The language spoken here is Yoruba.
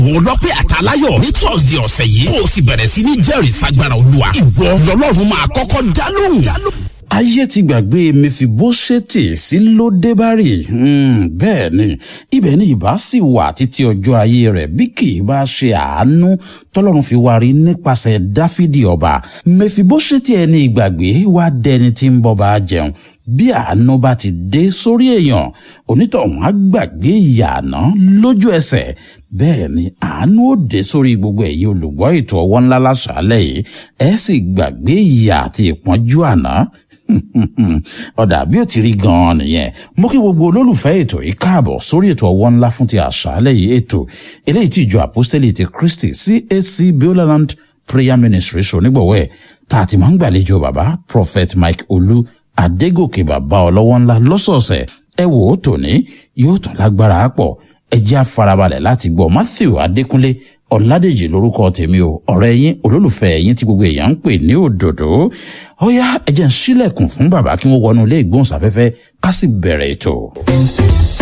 wò lọ́pẹ́ àtàláyọ̀ ní thursday ọ̀sẹ̀ yìí kó o sì bẹ̀rẹ̀ sí ní jẹ́rìí sagbára olúwa ìwọ lọ́lọ́run máa kọ́kọ́ dá lóhùn. ayé ti gbàgbé mẹfibóṣẹ́tì sí lódébárì bẹ́ẹ̀ ni ibẹ̀ ni ìbá sì wà títí ọjọ́ ayé rẹ̀ bí kì í bá ṣe àánú tọ́lọ́run fi wá rí nípasẹ̀ dáfídì ọba mẹfibóṣẹ́tì ẹni ìgbàgbé wá dẹni tí ń bọ́ bá jẹun bí àánú bá ti dé sórí èèyàn onítọ̀hún á gbàgbé ìyà àná lójú ẹsẹ̀ bẹ́ẹ̀ ni àánú ó dé sórí gbogbo ẹ̀yin olùgbọ́ ètò ọwọ́ ńlá láṣálẹ̀ yìí ẹ sì gbàgbé ìyà àti ìpọ́njú àná ọ̀dà bí ó ti rí gan-an nìyẹn mo kí gbogbo olólùfẹ́ ètò yìí káàbọ̀ sórí ètò ọwọ́ ńlá fún ti àṣálẹ̀ yìí ètò eléyìí tí ìjọ àpọ́stẹ́lì ti Kristi CAC Beulah Prayer Ministry ṣonígbọ̀wọ́ ẹ̀ tá a ti máa ń gbàlejò bàbá Prophet Mike Olú Adégòkè bàbá ọlọ́wọ́ ńlá lọ́sọ̀ọ̀sẹ̀ ẹ wò ó tòní yóò tún lágbára pọ̀ ẹ jẹ́ àfarabalẹ̀ láti gbọ́ Matthew Adékúnlé Ọ̀làdèjì lórúkọ tèmi o ọ̀rẹ́ yín olólùfẹ́ yín tí gbogbo èèyàn ń pè ní òdòdó ó yá ẹ jẹ́ ń ṣílẹ̀kùn fún bàbá kí wọ́n wọnú ilé ìgbóhùnsáfẹ́fẹ́ ká sì bẹ̀rẹ̀ ètò.